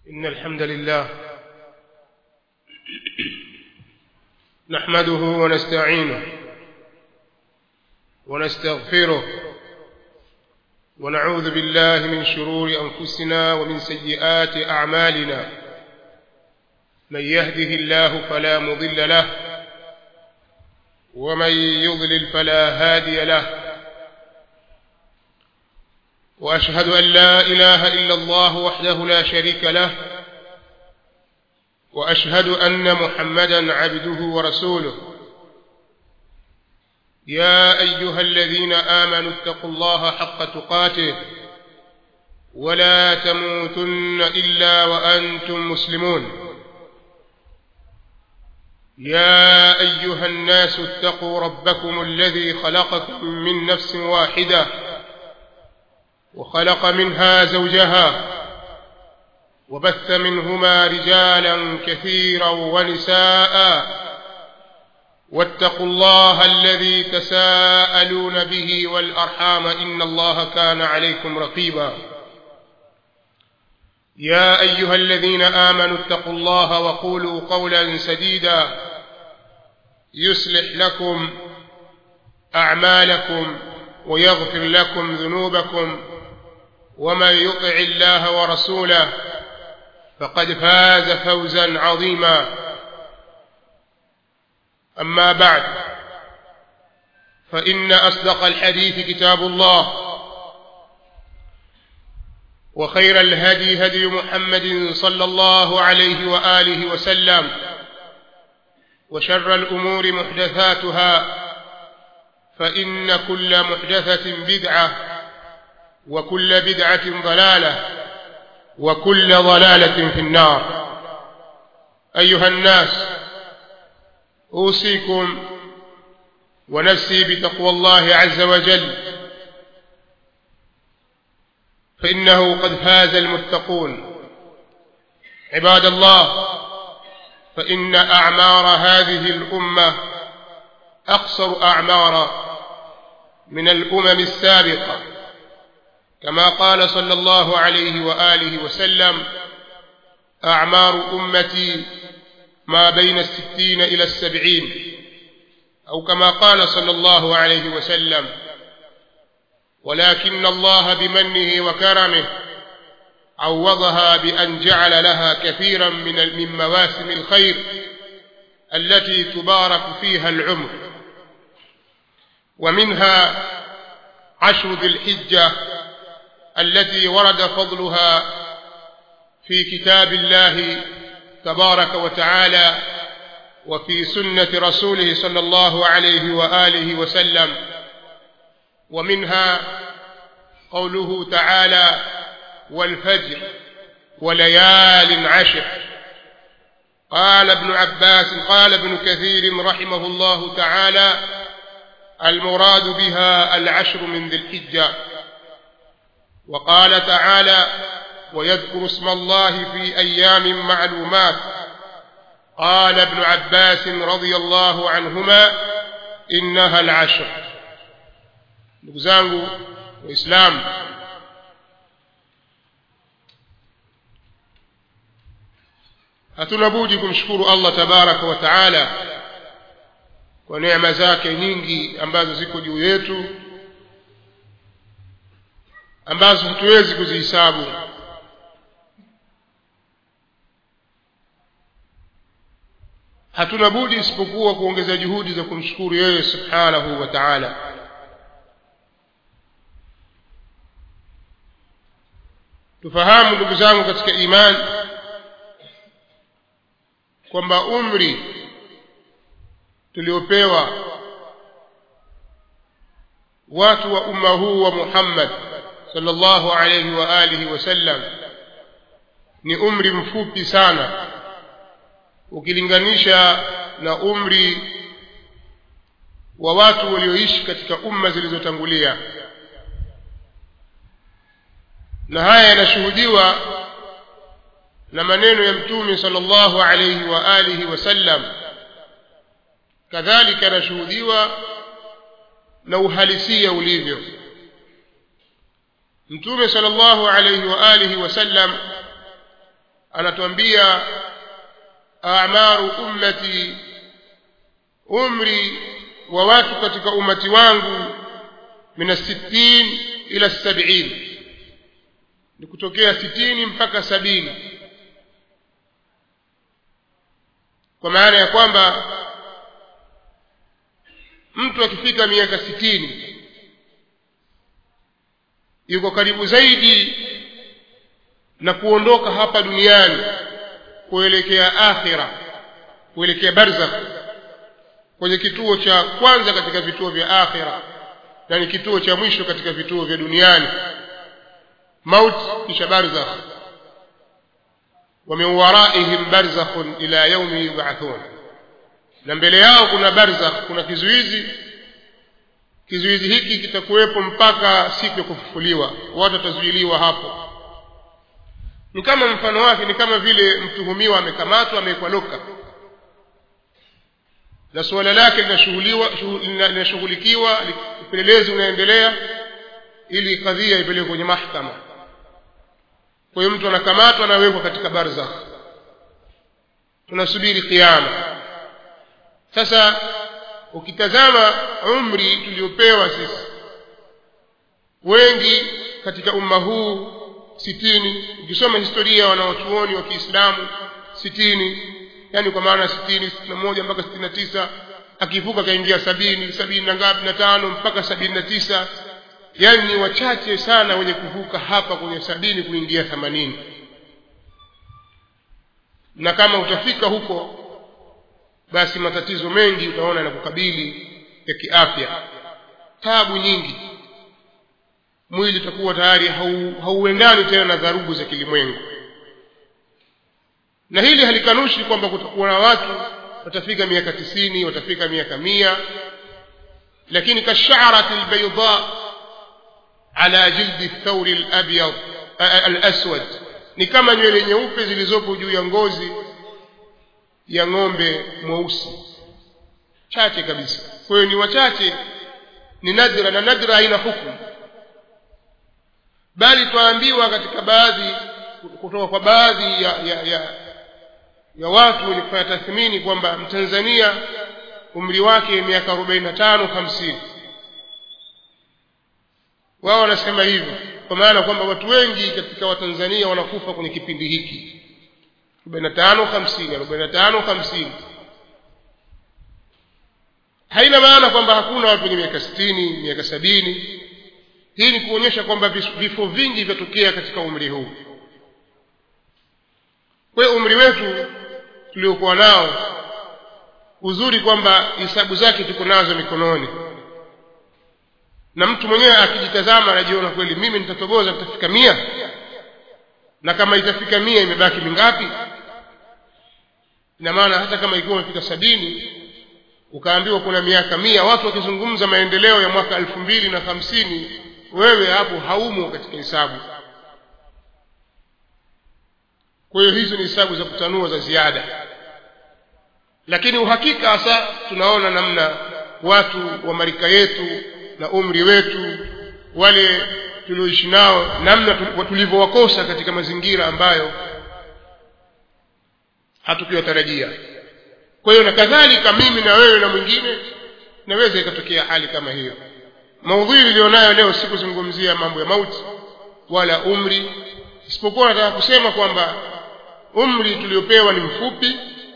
إن الحمد لله نحمده ونستعينه ونستغفره ونعوذ بالله من شرور أنفسنا ومن سيئات أعمالنا من يهده الله فلا مضل له ومن يضلل فلا هادي له واشهد ان لا اله الا الله وحده لا شريك له واشهد ان محمدا عبده ورسوله يا ايها الذين امنوا اتقوا الله حق تقاته ولا تموتن الا وانتم مسلمون يا ايها الناس اتقوا ربكم الذي خلقكم من نفس واحده وخلق منها زوجها وبث منهما رجالا كثيرا ونساء واتقوا الله الذي تساءلون به والارحام ان الله كان عليكم رقيبا يا ايها الذين امنوا اتقوا الله وقولوا قولا سديدا يصلح لكم اعمالكم ويغفر لكم ذنوبكم ومن يطع الله ورسوله فقد فاز فوزا عظيما اما بعد فان اصدق الحديث كتاب الله وخير الهدي هدي محمد صلى الله عليه واله وسلم وشر الامور محدثاتها فان كل محدثه بدعه وكل بدعه ضلاله وكل ضلاله في النار ايها الناس اوصيكم ونفسي بتقوى الله عز وجل فانه قد فاز المتقون عباد الله فان اعمار هذه الامه اقصر اعمارا من الامم السابقه كما قال صلى الله عليه واله وسلم اعمار امتي ما بين الستين الى السبعين او كما قال صلى الله عليه وسلم ولكن الله بمنه وكرمه عوضها بان جعل لها كثيرا من من مواسم الخير التي تبارك فيها العمر ومنها عشر ذي الحجه التي ورد فضلها في كتاب الله تبارك وتعالى وفي سنه رسوله صلى الله عليه واله وسلم ومنها قوله تعالى والفجر وليال عشر قال ابن عباس قال ابن كثير رحمه الله تعالى المراد بها العشر من ذي الحجه وقال تعالى ويذكر اسم الله في ايام معلومات قال ابن عباس رضي الله عنهما انها العشر ndugu zangu waislamu hatuna budi kumshukuru allah tabaraka wa taala kwa neema zake nyingi ambazo ziko juu yetu ambazo hatuwezi kuzihisabu hatuna budi isipokuwa kuongeza juhudi za kumshukuru yeye subhanahu wa taala tufahamu ndugu zangu katika imani kwamba umri tuliopewa watu wa umma huu wa muhammad sallallahu alayhi wa alihi wasallam ni umri mfupi sana ukilinganisha na umri wa watu walioishi katika umma zilizotangulia na haya yanashuhudiwa na maneno ya mtume sallallahu alayhi wa alihi wasallam kadhalika yanashuhudiwa na uhalisia ulivyo mtume sallallahu alayhi wa alihi wasallam anatuambia a'maru ummati umri wa watu katika umati wangu min as-sittin ila as-sab'in ni kutokea sitini mpaka sabini kwa maana ya kwamba mtu akifika miaka sitini yuko karibu zaidi na kuondoka hapa duniani kuelekea akhira kuelekea barzakh kwenye kituo cha kwanza katika vituo vya akhira na ni kituo cha mwisho katika vituo vya duniani maut kisha barzakh wa min waraihim barzakhun ila yaumi yub'athun na mbele yao kuna barzakh kuna kizuizi kizuizi hiki kitakuwepo mpaka siku ya kufufuliwa watu watazuiliwa hapo ni kama mfano wake ni kama vile mtuhumiwa amekamatwa amewekwa loka na suala lake linashughulikiwa upelelezi unaendelea ili kadhia ipelekwe kwenye mahkama kwa hiyo mtu anakamatwa anawekwa katika barzakh tunasubiri kiama sasa ukitazama umri tuliopewa sisi wengi katika umma huu sitini ukisoma historia ya wanaochuoni wa kiislamu sitini yani kwa maana sitini sitini na moja mpaka sitini na tisa akivuka akaingia sabini sabini na ngapi na tano mpaka sabini na tisa yani ni wachache sana wenye kuvuka hapa kwenye sabini kuingia themanini na kama utafika huko basi matatizo mengi utaona yanakukabili ya kiafya tabu nyingi mwili utakuwa tayari hauendani tena na dharubu za kilimwengu na hili halikanushi kwamba kutakuwa na watu watafika miaka tisini watafika miaka mia lakini kasharati albayda ala jildi thawri alabyad alaswad ni kama nywele nyeupe zilizopo juu ya ngozi ya ng'ombe mweusi chache kabisa kwa hiyo ni wachache ni nadra na nadra haina hukumu bali twaambiwa katika baadhi kutoka kwa baadhi ya, ya, ya, ya watu wenye kufanya tathmini kwamba mtanzania umri wake miaka arobaini na tano hamsini wao wanasema hivyo kwa maana kwamba watu wengi katika watanzania wanakufa kwenye kipindi hiki arobaini na tano hamsini arobaini na tano hamsini haina maana kwamba hakuna watu wenye miaka sitini miaka sabini hii ni kuonyesha kwamba vifo vingi vyatokea katika umri huu kwa hiyo umri wetu tuliokuwa nao uzuri kwamba hisabu zake tuko nazo mikononi na mtu mwenyewe akijitazama anajiona kweli mimi nitatoboza nitafika mia na kama itafika mia imebaki mingapi ina maana hata kama ikiwa umefika sabini ukaambiwa kuna miaka mia watu wakizungumza maendeleo ya mwaka elfu mbili na hamsini wewe hapo haumo katika hesabu kwa hiyo hizo ni hesabu za kutanua za ziada lakini uhakika hasa tunaona namna watu wa marika yetu na umri wetu wale tulioishi nao namna tulivyowakosa katika mazingira ambayo hatukuyatarajia kwa hiyo na kadhalika mimi na wewe na mwingine naweza ikatokea hali kama hiyo maudhui nilionayo leo sikuzungumzia mambo ya mauti wala umri isipokuwa nataka kusema kwamba umri tuliopewa ni mfupi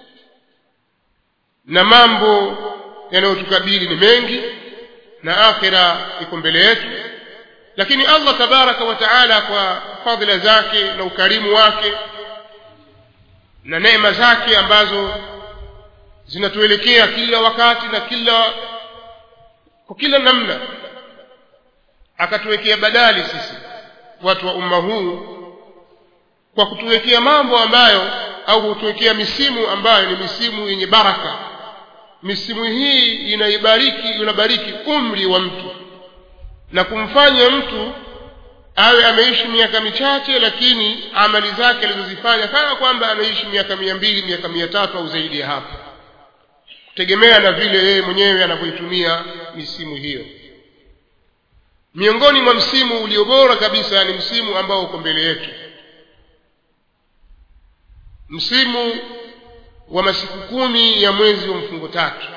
na mambo yanayotukabili ni mengi na akhira iko mbele yetu lakini allah tabaraka wa taala kwa fadhila zake na ukarimu wake na neema zake ambazo zinatuelekea kila wakati na kila kwa kila namna akatuwekea badali sisi watu wa umma huu kwa kutuwekea mambo ambayo au kutuwekea misimu ambayo ni misimu yenye baraka misimu hii inaibariki inabariki umri wa mtu na kumfanya mtu awe ameishi miaka michache lakini amali zake alizozifanya kana kwamba ameishi miaka mia mbili miaka mia tatu au zaidi ya hapo kutegemea na vile yeye mwenyewe anavyoitumia misimu hiyo miongoni mwa msimu ulio bora kabisa ni msimu ambao uko mbele yetu msimu wa masiku kumi ya mwezi wa mfungo tatu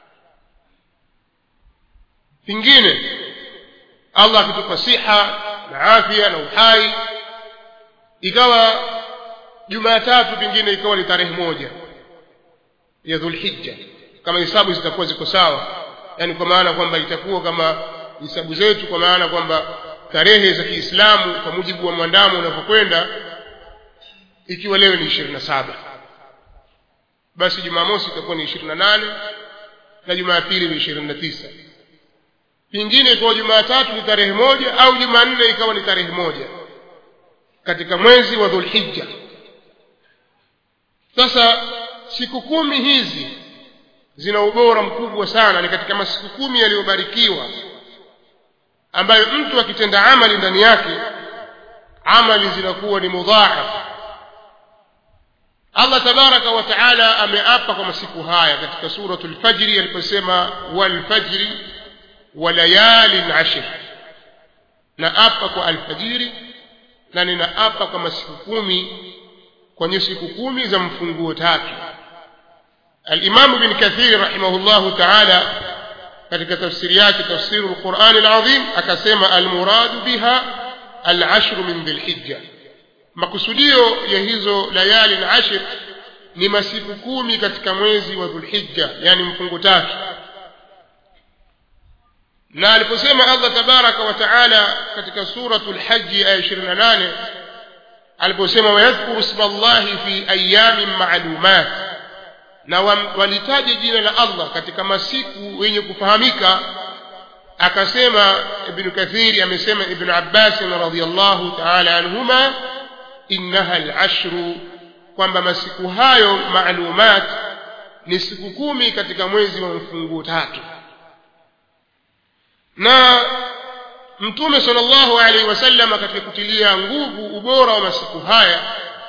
pengine allah akitupa siha na afya na uhai ikawa jumatatu pengine ikawa ni tarehe moja ya dhulhijja kama hisabu zitakuwa ziko sawa yaani kwa maana kwamba itakuwa kama hisabu zetu kwa maana kwamba tarehe za kiislamu kwa mujibu wa mwandamo unavyokwenda ikiwa leo ni ishirini na saba basi jumamosi itakuwa ni ishirini na nane na jumapili ni ishirini na tisa pengine ikawa jumatatu ni tarehe moja au jumanne ikawa ni tarehe moja katika mwezi wa dhulhijja sasa siku kumi hizi zina ubora mkubwa sana ni katika masiku kumi yaliyobarikiwa ambayo mtu akitenda amali ndani yake amali zinakuwa ni mudhaaf allah tabaraka wa taala ameapa kwa masiku haya katika suratu lfajri aliposema walfajri wa layalin ashir na apa kwa alfajiri na ninaapa kwa masiku kumi kwenye siku kumi za mfunguo tatu alimamu bin kathir rahimahullahu taala katika tafsiri yake tafsiru lqurani lazim akasema almuradu biha alashru min dhilhijja makusudio ya hizo layali lashir ni masiku kumi katika mwezi wa dhulhijja yani mfungo tatu na aliposema allah tabaraka wa taala katika suratu lhaji aya ishirini na nane aliposema wayadhkuru sma llahi fi ayamin maalumat na walitaje jina la allah katika masiku yenye kufahamika akasema ibnu kathiri amesema ibnu abbasin radiallahu taala anhuma innaha lashru kwamba masiku hayo maalumat ni siku kumi katika mwezi wa mfunguo tatu na mtume sala llahu alaihi wasalama katika kutilia nguvu ubora wa masiku haya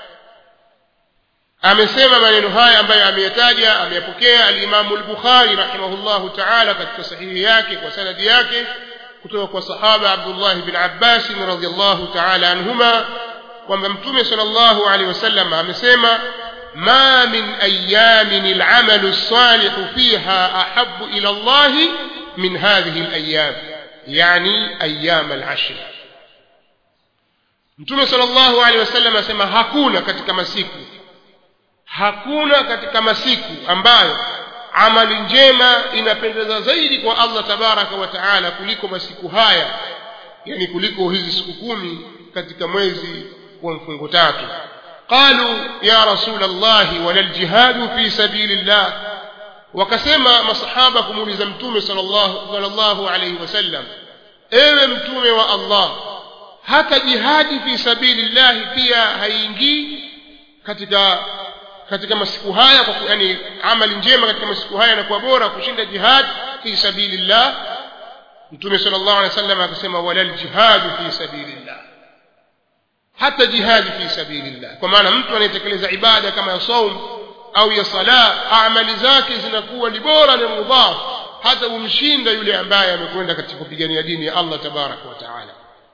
amesema maneno haya ambayo ameyataja ameyapokea alimamu lbukhari rahimahullahu taala katika sahihi yake kwa sanadi yake kutoka kwa sahaba abdullahi bin abbasin radiallahu taala anhuma kwamba mtume sala llahu alehi wasallam amesema ma min ayamin lamalu lsalihu fiha ahabu ila llahi min hadhihi layam yani ayam alashri mtume sala llahu alehi wasallam asema hakuna katika masiku hakuna katika masiku ambayo amali njema inapendeza zaidi kwa allah tabaraka wa taala kuliko masiku haya yani kuliko hizi siku kumi katika mwezi wa mfungo tatu qalu ya rasul llahi wala ljihadu fi sabili llah wakasema masahaba kumuuliza mtume sal llahu alaihi wasallam ewe mtume wa allah hata jihadi fi sabili llahi pia haiingii katika katika masiku haya kwa yani amali njema katika masiku haya inakuwa bora kushinda jihad fi sabilillah mtume sallallahu alaihi wasallam akasema wala ljihadu fi sabilillah hata jihadi fi sabilillah kwa maana mtu anayetekeleza ibada kama ya saum au ya sala amali zake zinakuwa ni bora na mudhaf hata umshinda yule ambaye amekwenda katika kupigania dini ya Allah tabaraka wa taala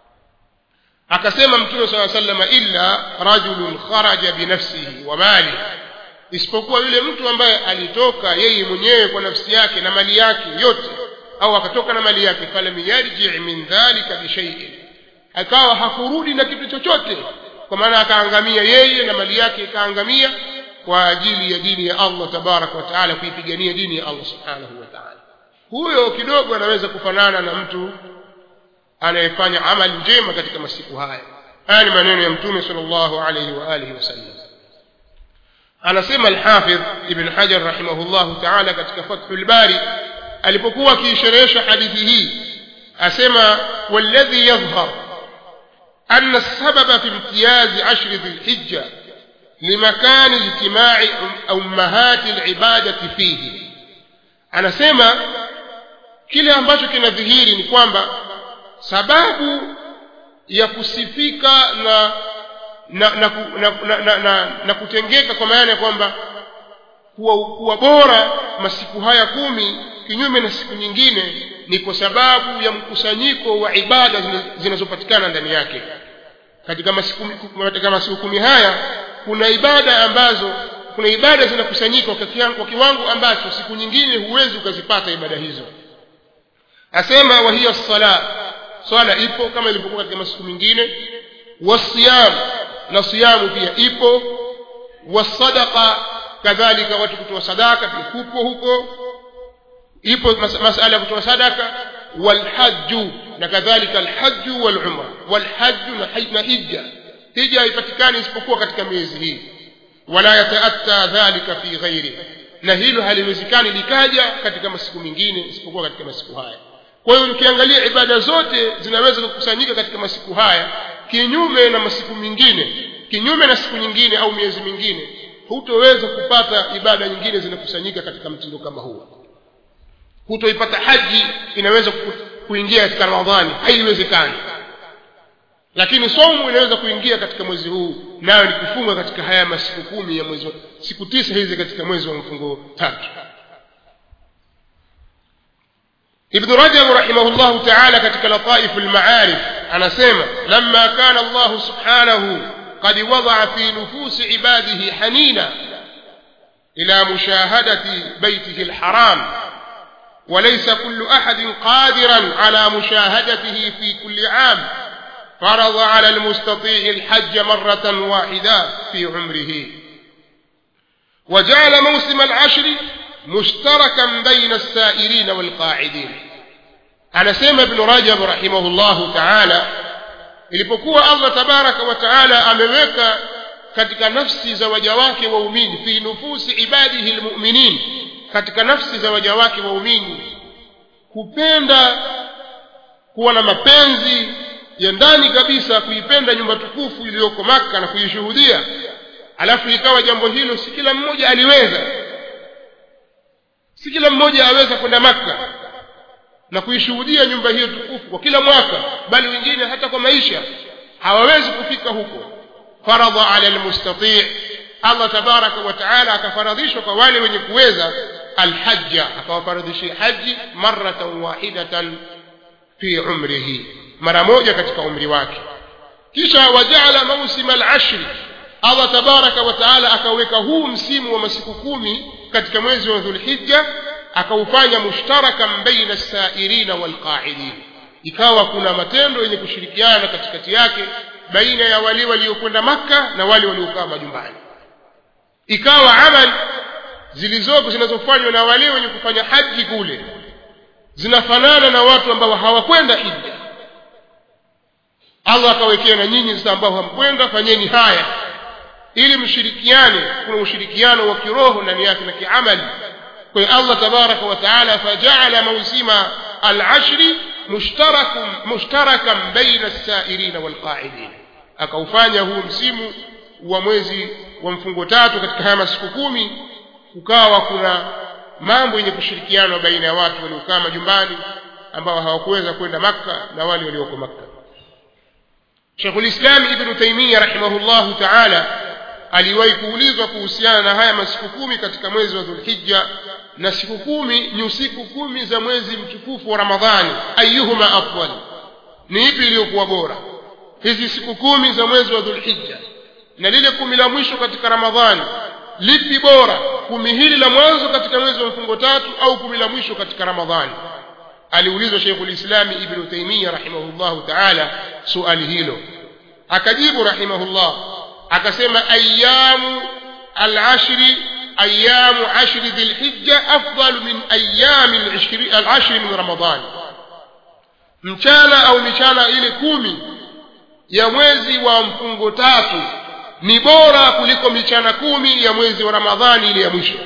akasema mtume saa salama illa rajulun kharaja binafsihi wa mali isipokuwa yule mtu ambaye alitoka yeye mwenyewe kwa nafsi yake na mali yake yote au akatoka na mali yake falam yarji min dhalika bishaiin akawa hakurudi na kitu chochote kwa maana akaangamia yeye na mali yake ikaangamia kwa ajili ya dini ya allah tabaraka wa taala kuipigania dini ya allah subhanahu wa taala huyo kidogo anaweza kufanana na mtu anayefanya amali njema katika masiku haya haya ni maneno ya mtume sal llahu alaihi wa alihi wasallam anasema alhafidh ibn hajar rahimahullahu taala katika fathu lbari alipokuwa akiisherehesha hadithi hii asema waladhi yadhhar أن السبب في امتياز عشر ذي الحجة لمكان اجتماع أمهات العبادة فيه أنا سيما kile ambacho kinadhihiri ni kwamba sababu ya kusifika na na na, na, na, na, na, na kutengeka kwa maana ya kwamba kuwa, kuwa bora masiku haya kumi kinyume na siku nyingine ni kwa sababu ya mkusanyiko wa ibada zinazopatikana ndani yake katika masiku, katika masiku kumi haya kuna ibada ambazo kuna ibada zinakusanyika kwa kiwango ambacho siku nyingine huwezi ukazipata ibada hizo asema wa hiya sala swala ipo kama ilivyokuwa katika masiku mengine wasiyam na siyamu pia ipo wasadaqa kadhalika watu kutoa sadaka pia kupo huko ipo mas masala ya kutoa sadaka walhaju na kadhalika alhaju walumra walhaju na hija hija haipatikani isipokuwa katika miezi hii wala yataatta dhalika fi ghairi na hilo haliwezekani likaja katika masiku mengine isipokuwa katika masiku haya kwa hiyo ukiangalia ibada zote zinaweza kukusanyika katika masiku haya kinyume na masiku mengine kinyume na siku nyingine au miezi mingine hutoweza kupata ibada nyingine zinakusanyika katika mtindo kama huo hutoipata haji inaweza kuingia katika ramadhani haiwezekani lakini somu inaweza kuingia katika mwezi huu nayo ni kufunga katika haya masiku kumi ya mwezi siku tisa hizi katika mwezi wa mfungo tatu ابن رجب رحمه الله تعالى كتك لطائف المعارف أنا سيما لما كان الله سبحانه قد وضع في نفوس عباده حنينا إلى مشاهدة بيته الحرام وليس كل أحد قادرا على مشاهدته في كل عام فرض على المستطيع الحج مرة واحدة في عمره وجعل موسم العشر مشتركا بين السائرين والقاعدين anasema ibnu rajab rahimahullahu taala ilipokuwa allah tabaraka wa taala ameweka katika nafsi za waja wake waumini fi nufusi ibadihi lmuminin katika nafsi za waja wake waumini kupenda kuwa na mapenzi ya ndani kabisa kuipenda nyumba tukufu iliyoko makka na kuishuhudia alafu ikawa jambo hilo si kila mmoja aliweza si kila mmoja aweza kwenda makka na kuishuhudia nyumba hiyo tukufu kwa kila mwaka bali wengine hata kwa maisha hawawezi kufika huko faradha ala almustati allah tabaraka wa taala akafaradhishwa kwa wale wenye kuweza alhajja akawafaradhishia haji maratan wahidatan fi umrihi mara moja katika umri wake kisha wajaala mausima alashri allah tabaraka wa taala akaweka huu msimu wa masiku kumi katika mwezi wa dhulhijja akaufanya mushtarakan baina sairina walqaidin ikawa kuna matendo yenye kushirikiana katikati yake baina ya wale waliokwenda makka na wale waliokaa majumbani ikawa amali zilizopo zinazofanywa na wale wenye kufanya haji kule zinafanana na watu ambao hawakwenda hija allah akawekea na nyinyi sasa ambao hamkwenda fanyeni haya ili mshirikiane kuna ushirikiano wa kiroho ndani yake na kiamali kwa hiyo allah tabaraka wa taala fajaala mausima alashri mushtarakan baina lsairina walqaidin akaufanya huu msimu wa mwezi wa mfungo tatu katika haya masiku kumi kukawa kuna mambo yenye kushirikiana baina ya watu waliokaa majumbani ambao hawakuweza kwenda makka na wale walioko makka shekhulislam ibnu taimiya rahimahullahu taala aliwahi kuulizwa kuhusiana na haya masiku kumi katika mwezi wa dhulhijja na siku kumi ni usiku kumi za mwezi mtukufu wa ramadhani ayuhuma afdal ni ipi iliyokuwa bora hizi siku kumi za mwezi wa dhulhijja na lile kumi la mwisho katika ramadhani lipi bora kumi hili la mwanzo katika mwezi wa mfungo tatu au kumi la mwisho katika ramadhani aliulizwa sheikhulislami ibnu taimiya rahimahullahu taala suali hilo akajibu rahimahullah akasema ayamu alashri ayamu ashri dhilhijja afdalu min ayami alashri min ramadan mchana au michana ile kumi ya mwezi wa mfungo tatu ni bora kuliko michana kumi ya mwezi wa ramadhani ile ya mwisho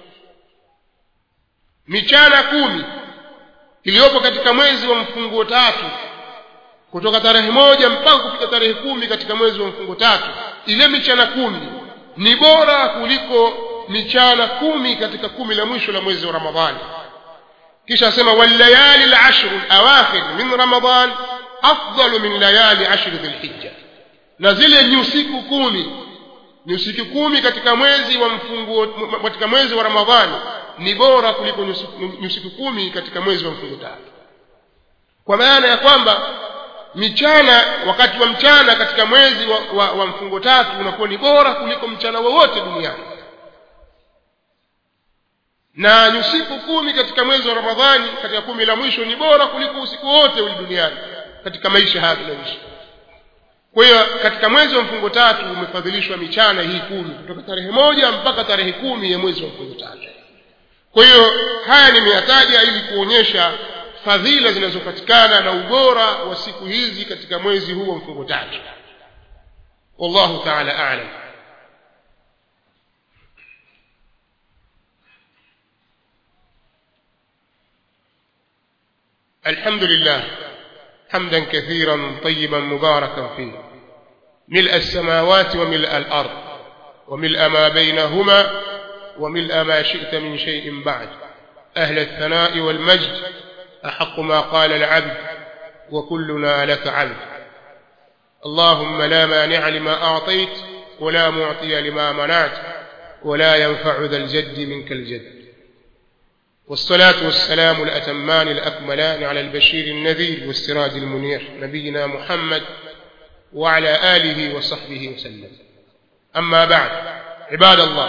michana kumi iliyopo katika mwezi wa mfungo tatu kutoka tarehe moja mpaka kufika tarehe kumi katika mwezi wa mfungo tatu ile michana kumi ni bora kuliko michana kumi katika kumi la mwisho la mwezi wa ramadhani kisha asema wallayali lashru lawakhir min ramadan afdalu min layali ashri dhilhijja na zile ni usiku kumi ni usiku kumi katika mwezi wa mfungo katika mwezi wa ramadhani ni bora kuliko ni usiku kumi katika mwezi wa mfungo tatu kwa maana ya kwamba michana wakati wa mchana katika mwezi wa, wa, wa mfungo tatu unakuwa ni bora kuliko mchana wowote duniani na usiku kumi katika mwezi wa ramadhani katika kumi la mwisho ni bora kuliko usiku wote uli duniani katika maisha haya tunayoishi kwa hiyo katika mwezi wa mfungo tatu umefadhilishwa michana hii kumi kutoka tarehe moja mpaka tarehe kumi ya mwezi wa mfungo tatu kwa hiyo haya nimeyataja ili kuonyesha fadhila zinazopatikana na ubora wa siku hizi katika mwezi huu wa mfungo tatu wallahu taala alam الحمد لله حمدا كثيرا طيبا مباركا فيه ملء السماوات وملء الارض وملء ما بينهما وملء ما شئت من شيء بعد اهل الثناء والمجد احق ما قال العبد وكلنا لك عبد اللهم لا مانع لما اعطيت ولا معطي لما منعت ولا ينفع ذا الجد منك الجد والصلاة والسلام الأتمان الأكملان على البشير النذير والسراج المنير نبينا محمد وعلى آله وصحبه وسلم أما بعد عباد الله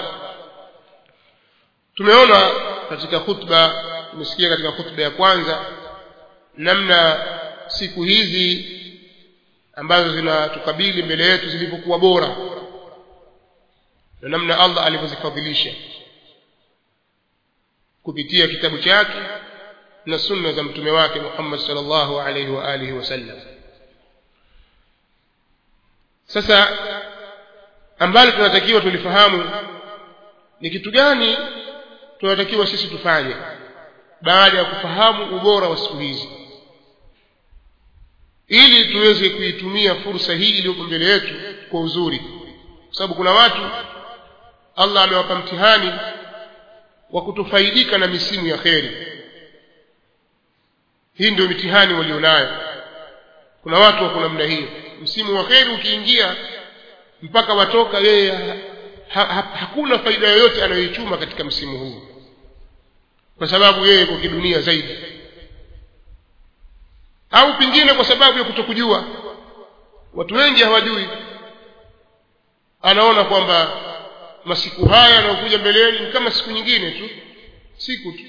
tumeona katika khutba tumesikia katika khutba ya kwanza namna siku hizi ambazo zinatukabili mbele yetu zilivyokuwa bora na namna allah alivyozifadhilisha kupitia kitabu chake na sunna za mtume wake Muhammad sallallahu alaihi wa alihi wasallam. Sasa ambalo tunatakiwa tulifahamu ni kitu gani tunatakiwa sisi tufanye baada ya kufahamu ubora wa siku hizi, ili tuweze kuitumia fursa hii iliyoko mbele yetu kwa uzuri, kwa sababu kuna watu Allah amewapa mtihani wa kutofaidika na misimu ya kheri hii ndio mitihani walionayo kuna watu wako namna hiyo msimu wa kheri ukiingia mpaka watoka yeye ha, ha, hakuna faida yoyote anayoichuma katika msimu huu kwa sababu yeye kwa kidunia zaidi au pengine kwa sababu ya kutokujua watu wengi hawajui anaona kwamba masiku haya yanayokuja mbeleni ni kama siku nyingine tu siku tu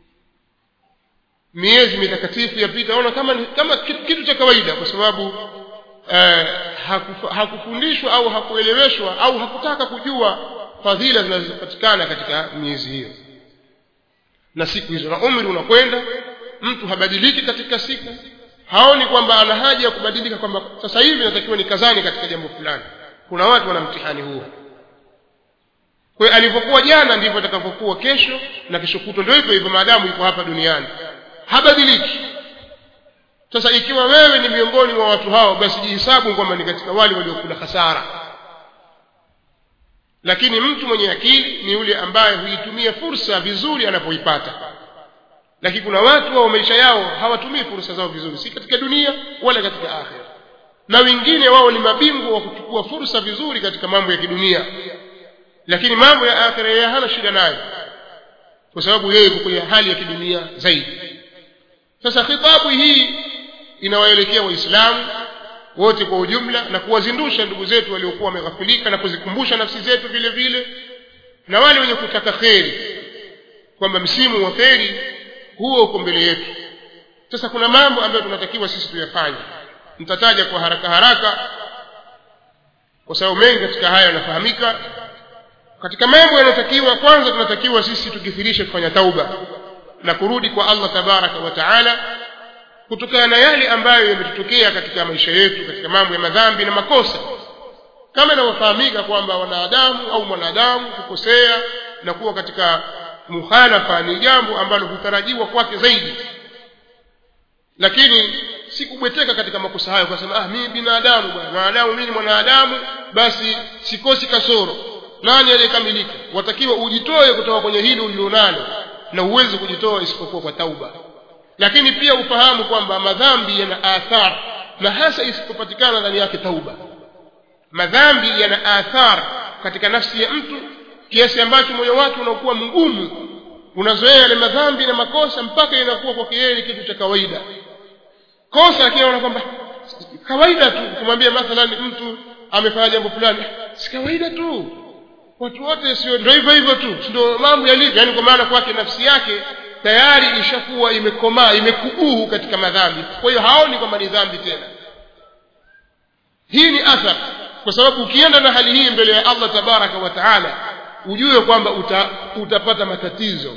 miezi mitakatifu yapita ona kama kama kitu cha kawaida kwa sababu eh, hakufa, hakufundishwa au hakueleweshwa au hakutaka kujua fadhila zinazopatikana katika miezi hiyo na siku hizo na umri unakwenda mtu habadiliki katika siku haoni kwamba ana haja ya kubadilika kwamba sasa hivi natakiwa nikazani katika jambo fulani kuna watu wana mtihani huo kwa hiyo alivyokuwa jana ndivyo atakavyokuwa kesho na kesho kutwa ndio hivyo hivyo maadamu yuko hapa duniani habadiliki sasa ikiwa wewe ni miongoni mwa watu hao basi jihesabu kwamba ni katika wale waliokula hasara lakini mtu mwenye akili ni yule ambaye huitumia fursa vizuri anapoipata lakini kuna watu wao maisha yao hawatumii fursa zao vizuri si katika dunia wala katika akhira na wengine wao ni mabingwa wa kuchukua fursa vizuri katika mambo ya kidunia lakini mambo ya akhira yeye hana shida nayo kwa sababu yeye yuko kwenye hali ya kidunia zaidi sasa khitabu hii inawaelekea waislamu wote kwa ujumla na kuwazindusha ndugu zetu waliokuwa wameghafilika na kuzikumbusha nafsi zetu vile vile na wale wenye kutaka kheri kwamba msimu wa kheri huo uko mbele yetu sasa kuna mambo ambayo tunatakiwa sisi tuyafanye nitataja kwa haraka haraka kwa sababu mengi katika haya yanafahamika katika mambo yanayotakiwa kwanza tunatakiwa sisi tukithirishe kufanya tauba na kurudi kwa allah tabaraka wa taala kutokana na yale ambayo yametutokea katika maisha yetu katika mambo ya madhambi na makosa kama inavyofahamika kwamba wanadamu au mwanadamu kukosea na kuwa katika mukhalafa ni jambo ambalo hutarajiwa kwake zaidi lakini si kubweteka katika makosa hayo kwasema ah mimi binadamu bwana mwanadamu mimi ni mwanadamu basi sikosi kasoro nani aliyekamilika watakiwa ujitoe kutoka kwenye hili ulilonalo na huwezi kujitoa isipokuwa kwa tauba lakini pia ufahamu kwamba madhambi yana athar na hasa isipopatikana ndani yake tauba madhambi yana athar katika nafsi ya mtu kiasi ambacho moyo wake unakuwa mgumu unazoea yale madhambi na makosa mpaka inakuwa kwake yeye ni kitu cha kawaida kosa lakini anaona kwamba kawaida tu kumwambia mathalan mtu amefanya jambo fulani si kawaida tu watu wote sio ndio hivyo hivyo tu ndio mambo yalivyo yani kwa maana kwake nafsi yake tayari ishakuwa imekomaa imekubuhu katika madhambi kwa hiyo haoni kwamba ni dhambi tena hii ni athar kwa sababu ukienda na hali hii mbele ya Allah tabaraka wa taala ujue kwamba uta, utapata matatizo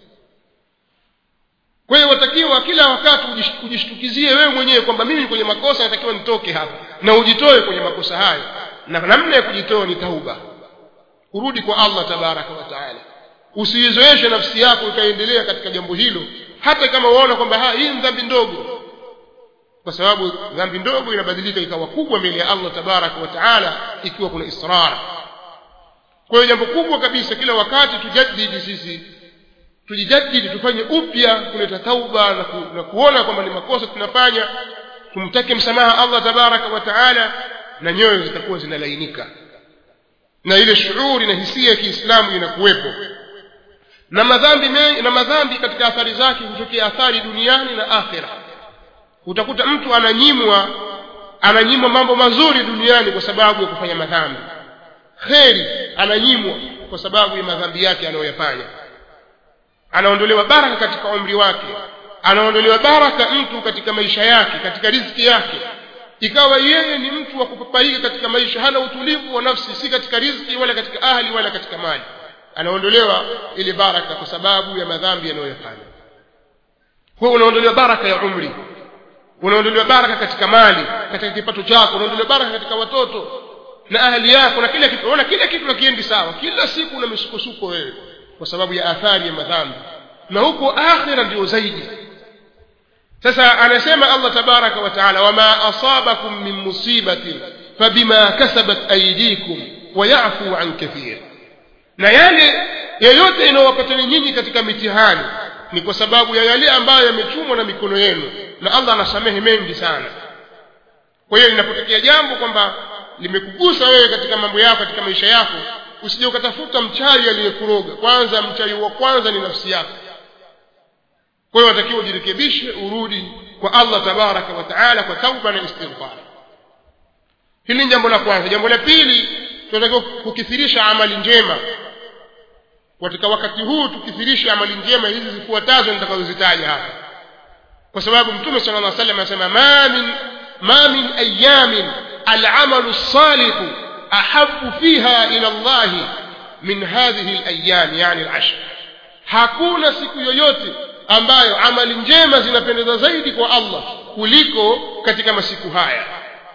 kwa hiyo watakiwa kila wakati ujishtukizie wewe mwenyewe kwamba mimi kwenye makosa natakiwa nitoke hapa na ujitoe kwenye makosa hayo na namna ya kujitoa ni tauba kurudi kwa Allah tabaraka wa taala usiizoeshe nafsi yako ikaendelea katika jambo hilo hata kama uona kwamba hii ni dhambi ndogo kwa sababu dhambi ndogo inabadilika ikawa kubwa mbele ya Allah tabaraka wa taala ikiwa kuna israr kwa hiyo jambo kubwa kabisa kila wakati tujadidi sisi tujijadidi tufanye upya kuleta tauba na, ku, na kuona kwamba ni makosa tunafanya tumtake msamaha Allah tabaraka wa taala na nyoyo zitakuwa zinalainika na ile shuuri na hisia ya Kiislamu inakuwepo na madhambi mengi na madhambi katika athari zake hutokea athari duniani na akhira utakuta mtu ananyimwa ananyimwa mambo mazuri duniani kwa sababu ya kufanya madhambi kheri ananyimwa kwa sababu ya madhambi yake anayoyafanya anaondolewa baraka katika umri wake anaondolewa baraka mtu katika maisha yake katika riziki yake ikawa yeye ni mtu wa kupapaika katika maisha hana utulivu wa nafsi si katika riziki wala katika ahli wala katika mali anaondolewa ile baraka kwa sababu ya madhambi anayoyafanya kwa unaondolewa baraka ya umri unaondolewa baraka katika mali katika kipato chako unaondolewa baraka katika watoto na ahli yako na kila kitu unaona kila kitu hakiendi sawa kila siku una misukosuko wewe kwa sababu ya athari ya madhambi na huko akhira ndio zaidi sasa anasema Allah tabaraka wa taala wama asabakum min musibatin fabima kasabat aydikum wayafu an kathir na yale yoyote inayowapatani nyinyi katika mitihani ni kwa sababu ya yale ambayo yamechumwa na mikono yenu na Allah anasamehe mengi sana kwa hiyo linapotokea jambo kwamba limekugusa wewe katika mambo yako katika maisha yako usije ukatafuta mchawi aliyekuroga kwanza mchawi wa kwanza ni nafsi yako kwa hiyo watakiwa ujirekebishe urudi kwa Allah tabaraka wa taala kwa tauba na istighfar hili ni jambo la kwanza jambo la pili tunatakiwa kukithirisha amali njema katika wakati huu tukithirishe amali njema hizi zifuatazo nitakazozitaja hapa kwa sababu mtume sallallahu alaihi wasallam anasema ma min ma min ayamin العمل الصالح أحب فيها إلى الله من هذه الأيام يعني العشر hakuna siku yoyote ambayo amali njema zinapendeza zaidi kwa Allah kuliko katika masiku haya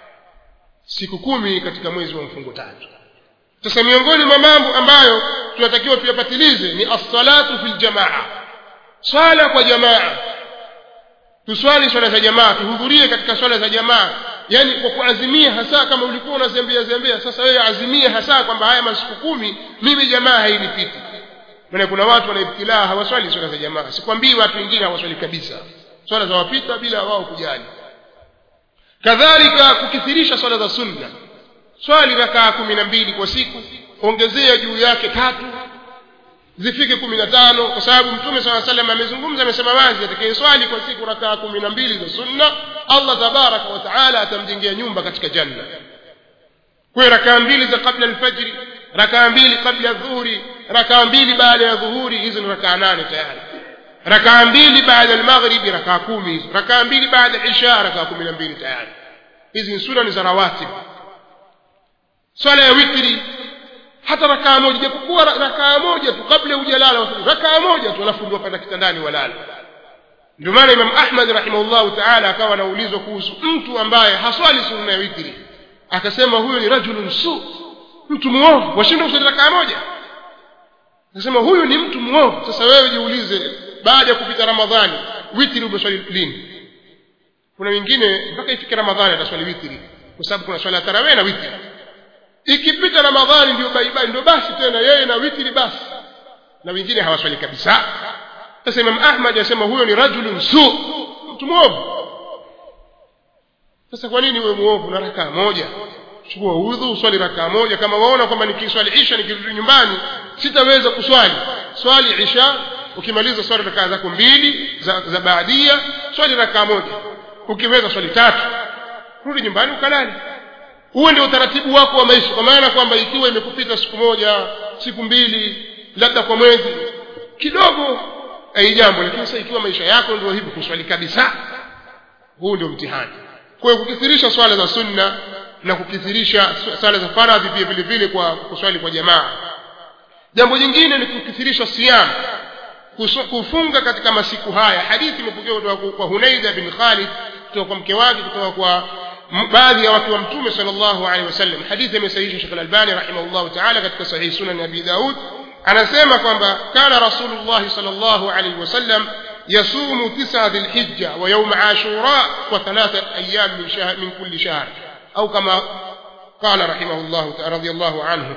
siku kumi katika mwezi wa mfungo tatu sasa miongoni mwa mambo ambayo tunatakiwa tuyapatilize ni as-salatu fil jamaa swala kwa jamaa tuswali swala za jamaa tuhudhurie katika swala za jamaa yani kwa kuazimia hasa kama ulikuwa unazembea zembea sasa wewe azimie hasa kwamba haya masiku kumi mimi jamaa hainipiti maana kuna watu wanaibtilaa hawaswali swala za jamaa sikwambii watu wengine hawaswali kabisa swala za wapita bila wao kujali kadhalika kukithirisha swala za sunna swali rakaa kumi na mbili kwa siku ongezea juu yake tatu zifike kumi na tano kwa sababu mtume saa salam amezungumza amesema wazi atakayeswali kwa siku rakaa kumi na mbili za sunna allah tabaraka wa taala atamjengea nyumba katika janna kwayo rakaa mbili za kabla alfajri rakaa mbili kabla dhuhuri rakaa mbili baada ya dhuhuri hizo ni rakaa nane tayari rakaa mbili baada ya maghribi rakaa kumi hizo rakaa mbili baada ya isha rakaa kumi na mbili tayari hizi ni sura ni za rawatib swala ya witri hata rakaa moja japokuwa rakaa moja tu kabla hujalala rakaa moja tu alafu ndio panda kitandani walala ndio maana imam ahmad rahimahullahu taala akawa anaulizwa kuhusu mtu ambaye haswali sunna ya witri akasema huyo ni rajulun su mtu muovu washinda kusali rakaa moja akasema huyu ni mtu muovu sasa wewe jiulize baada ya kupita ramadhani witri umeswali lini kuna wengine mpaka ifike ramadhani ataswali witri kwa sababu kuna swala ya tarawih na witri ikipita ramadhani ndio baibai ndio basi tena yeye na witri basi na wengine hawaswali kabisa sasa imam ahmad anasema huyo ni rajulun su mtu mwovu sasa kwa nini uwe mwovu na rakaa moja chukua udhu swali rakaa moja kama waona kwamba nikiswali isha nikirudi nyumbani sitaweza kuswali swali isha ukimaliza swali rakaa zako mbili za, za baadia swali rakaa moja ukiweza swali tatu rudi nyumbani ukalale huo ndio utaratibu wako wa maisha kwa maana kwamba ikiwa imekupita siku moja siku mbili labda kwa mwezi kidogo ai jambo lakini sasa ikiwa maisha yako ndio hivi kuswali kabisa huu ndio mtihani kwa hiyo kukithirisha swala za sunna na kukithirisha swala za faradhi pia vile vile kwa kuswali kwa jamaa jambo jingine ni kukithirisha siyam kufunga katika masiku haya hadithi imepokewa kutoka kwa Hunaida bin Khalid kutoka kwa mke wake kutoka kwa baadhi ya watu wa mtume sallallahu alaihi wasallam hadithi imesahihisha Sheikh Al-Albani rahimahullah ta'ala katika sahih sunan Abi Daud anasema kwamba kana rasulullah sallallahu alaihi wasallam يصوم تسعة ذي الحجة ويوم عاشوراء وثلاثة أيام من, شهر من كل شهر أو كما قال رحمه الله رضي الله عنه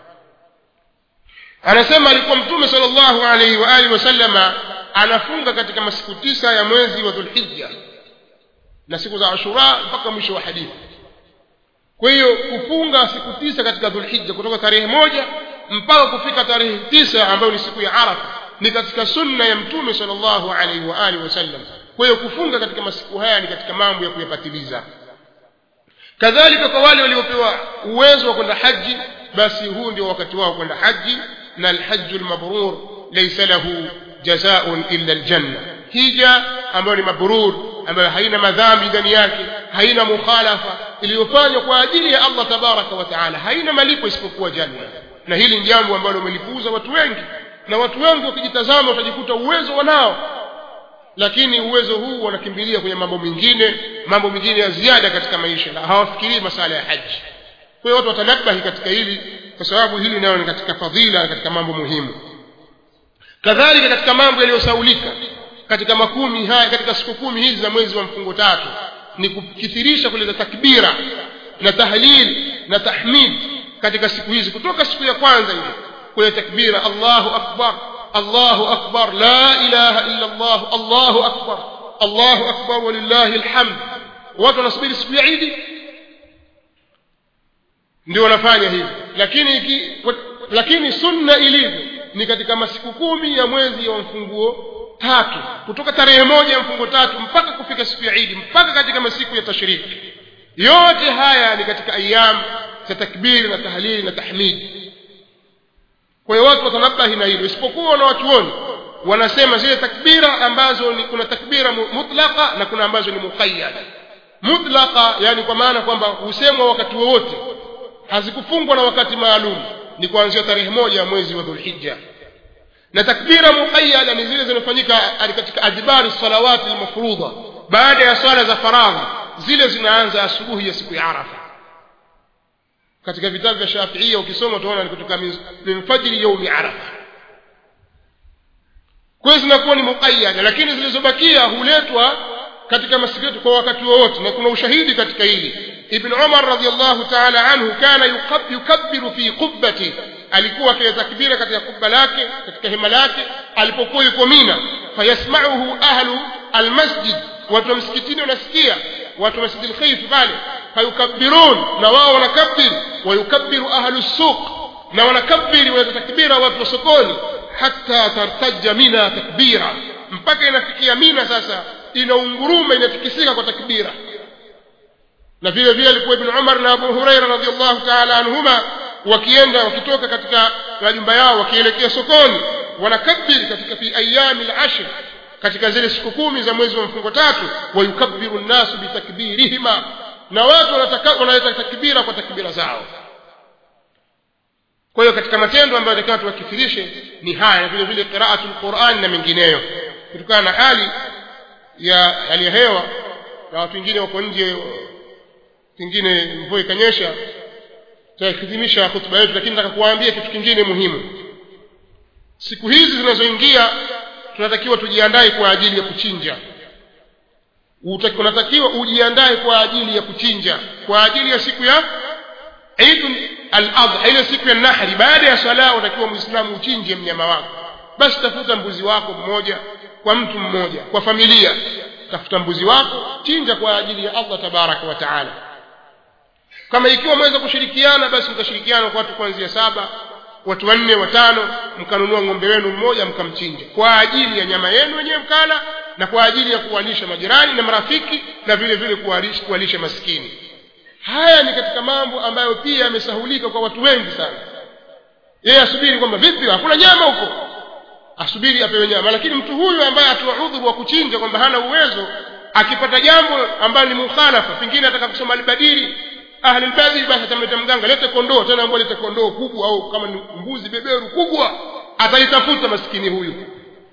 anasema alikuwa mtume sallallahu alaihi wa alihi wasallama anafunga katika masiku tisa ya mwezi wa dhulhijja na siku za ashura mpaka mwisho wa hadithi kwa hiyo kufunga siku tisa katika dhulhijja kutoka tarehe moja mpaka kufika tarehe tisa ambayo ni siku ya arafa ni katika sunna ya mtume sallallahu alaihi wa alihi wasallam kwa hiyo kufunga katika masiku haya ni katika mambo ya kuyapatiliza kadhalika kwa wale waliopewa uwezo wa kwenda haji basi huu ndio wakati wao kwenda haji na alhajju lmabrur laysa lahu jazaun illa aljanna hija ambayo ni mabrur ambayo haina madhambi ndani yake haina mukhalafa iliyofanywa kwa ajili ya Allah tabaraka wa taala haina malipo isipokuwa janna na hili ni jambo ambalo wamelipuuza watu wengi na watu wengi wakijitazama watajikuta uwezo wanao lakini uwezo huu wanakimbilia kwenye mambo mengine mambo mengine ya ziada katika maisha na hawafikirii masala ya haji kwa hiyo watu watanabahi katika hili kwa sababu hili nayo ni katika fadhila na katika mambo muhimu kadhalika katika mambo yaliyosaulika katika makumi haya katika siku kumi hizi za mwezi wa mfungo tatu ni kukithirisha kuleta takbira na tahlil na tahmid katika siku hizi kutoka siku ya kwanza ile kwenye takbira Allahu akbar Allahu akbar la ilaha illa Allah Allahu akbar Allahu akbar walillahi alhamd watu wanasubiri siku ya Idi ndio wanafanya hivi lakini iki, lakini sunna ilivyo ni katika masiku kumi ya mwezi wa mfunguo tatu kutoka tarehe moja ya mfungo tatu mpaka kufika siku ya Idi mpaka katika masiku ya tashriki yote haya ni katika ayam za takbiri na tahlili na tahmidi kwa hiyo watu watanabahi na hilo isipokuwa na watuoni wanasema zile takbira ambazo ni kuna takbira mutlaqa na kuna ambazo ni muqayyada mutlaqa yani kwa maana kwamba husemwa wakati wowote hazikufungwa na wakati maalum ni kuanzia tarehe moja ya mwezi wa dhulhijja na takbira muqayyada ni zile zinafanyika katika adbari salawati almafrudha baada ya swala za faradhi zile zinaanza asubuhi ya siku ya arafa katika vitabu vya Shafiia ukisoma utaona ni kutoka min fajri yaumi arafa kwa hiyo zinakuwa ni muqayyada lakini zilizobakia huletwa katika masiku yetu kwa wakati wowote na kuna ushahidi katika hili ibn umar radhiallahu taala anhu kana yukabbiru fi qubbati alikuwa akitakbira katika kubba lake katika hema lake alipokuwa yuko mina fayasmauhu ahlu almasjid watu wa msikitini wanasikia watu wa masjid alkhayf pale fayukabbirun na wao wanakabbir wayukabbiru ahlu suq na wanakabbiri wanatakbira watu wa sokoni hatta tartaja mina takbira mpaka inafikia mina sasa inaunguruma inatikisika kwa takbira na vile vile alikuwa ibn umar na abu huraira radiallahu taala anhuma wakienda wakitoka katika majumba yao wakielekea sokoni wanakabiri katika fi ayami lashr katika zile siku kumi za mwezi wa mfungo tatu wayukabbiru nnasu bitakbirihima na watu wanaleta takbira kwa takbira zao kwa hiyo katika matendo ambayo takiwa tuwakithirishe ni haya na vile vile qiraatu lquran na mengineyo kutokana na hali ya hali ya hewa na watu wengine wako nje kingine mvua ikanyesha tutahitimisha hotuba yetu lakini nataka kuwaambia kitu kingine muhimu siku hizi zinazoingia tunatakiwa tujiandae kwa ajili ya kuchinja unatakiwa ujiandae kwa ajili ya kuchinja kwa ajili ya siku ya Eid al-Adha ile siku ya nahri baada ya swala unatakiwa muislamu uchinje mnyama wako basi tafuta mbuzi wako mmoja kwa mtu mmoja kwa familia tafuta mbuzi wako chinja kwa ajili ya Allah tabaraka wa taala kama ikiwa mweza kushirikiana basi mtashirikiana kwa watu kuanzia saba watu wanne watano mkanunua ng'ombe wenu mmoja mkamchinja kwa ajili ya nyama yenu wenyewe mkala na kwa ajili ya kuwalisha majirani na marafiki na vile vile kuwalisha, kuwalisha maskini haya ni katika mambo ambayo pia yamesahulika kwa watu wengi sana yeye asubiri kwamba vipi hakuna nyama huko asubiri apewe nyama lakini mtu huyu ambaye atoa udhuru wa kuchinja kwamba hana uwezo akipata jambo ambalo ni mukhalafa pengine ataka kusoma albadili ahli albadili basi atamleta mganga lete kondoo tena ambao lete kondoo kubwa au kama ni mbuzi beberu kubwa atalitafuta maskini huyu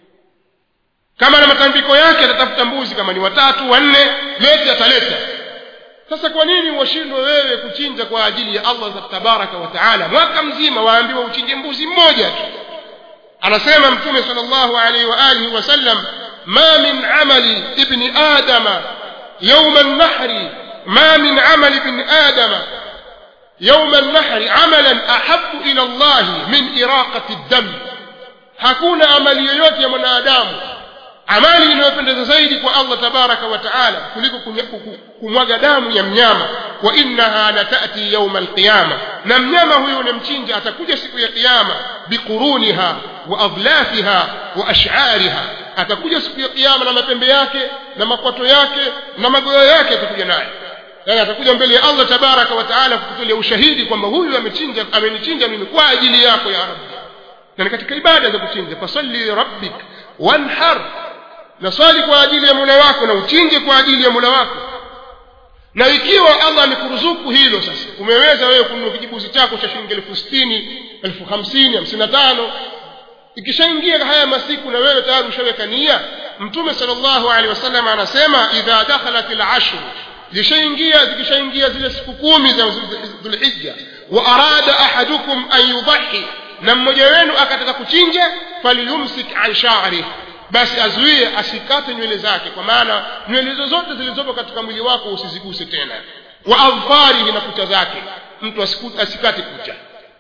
kama na matambiko yake atatafuta mbuzi kama ni watatu wanne lete ataleta sasa kwa nini washindwe wewe kuchinja kwa ajili ya allah tabaraka wa taala mwaka mzima waambiwa uchinje mbuzi mmoja tu anasema mtume sal llahu alaihi wa alihi wasallam ma min amali ibni adama yauma nnahri ma min amali ibni adama يوم النحر عملا أحب إلى الله من إراقة الدم hakuna amali yoyote ya mwanadamu amali inayopendeza zaidi kwa allah tabaraka wa taala kuliko kumwaga damu ya mnyama wa innaha latati yauma alqiyama na mnyama huyo unemchinja atakuja siku ya qiyama biquruniha wa adlafiha wa ashariha atakuja siku ya qiyama na mapembe yake na makwato yake na magoyo yake atakuja naye yani atakuja mbele ya allah tabaraka wa taala kukutolea ushahidi kwamba huyu amechinja amenichinja mimi kwa ajili yako ya rabbi na ni katika ibada za kuchinja fasalli rabbik wanhar na swali kwa ajili ya mola wako na uchinje kwa ajili ya mola wako na ikiwa allah amekuruzuku hilo sasa umeweza wewe kununua kijibuzi chako cha shilingi elfu sitini elfu hamsini hamsini na tano ikishaingia haya masiku na wewe tayari ushaweka nia mtume sal llahu alehi wasallam anasema idha dakhalat lashru zishaingia zikishaingia zile siku kumi za dhulhija wa arada ahadukum an yudhahi na mmoja wenu akataka kuchinja falyumsik an sha'ri basi azuie asikate nywele zake kwa maana nywele zozote zilizopo katika mwili wako usiziguse tena wa adfarihi na kucha zake mtu asikate kucha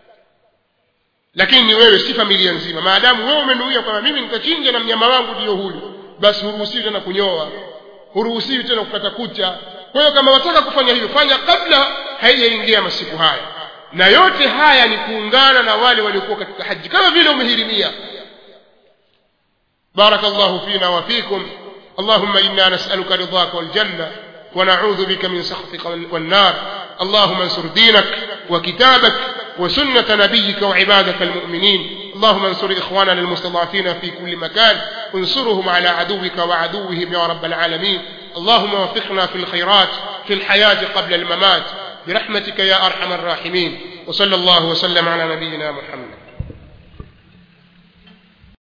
lakini ni wewe si familia nzima maadamu wewe umenuia kwamba mimi nitachinja na mnyama wangu ndiyo huyu basi huruhusiwi tena kunyoa huruhusiwi tena kukata kucha kwa hiyo kama wataka kufanya hivyo fanya kabla haijaingia masiku haya na yote haya ni kuungana na wale waliokuwa katika haji kama vile umehirimia بارك الله فينا وفيكم اللهم إنا نسألك رضاك والجنة ونعوذ بك من سخطك والنار اللهم انصر دينك وكتابك وسنة نبيك وعبادك المؤمنين اللهم انصر إخواننا المستضعفين في كل مكان انصرهم على عدوك وعدوهم يا رب العالمين اللهم وفقنا في الخيرات في الحياة قبل الممات برحمتك يا أرحم الراحمين وصلى الله وسلم على نبينا محمد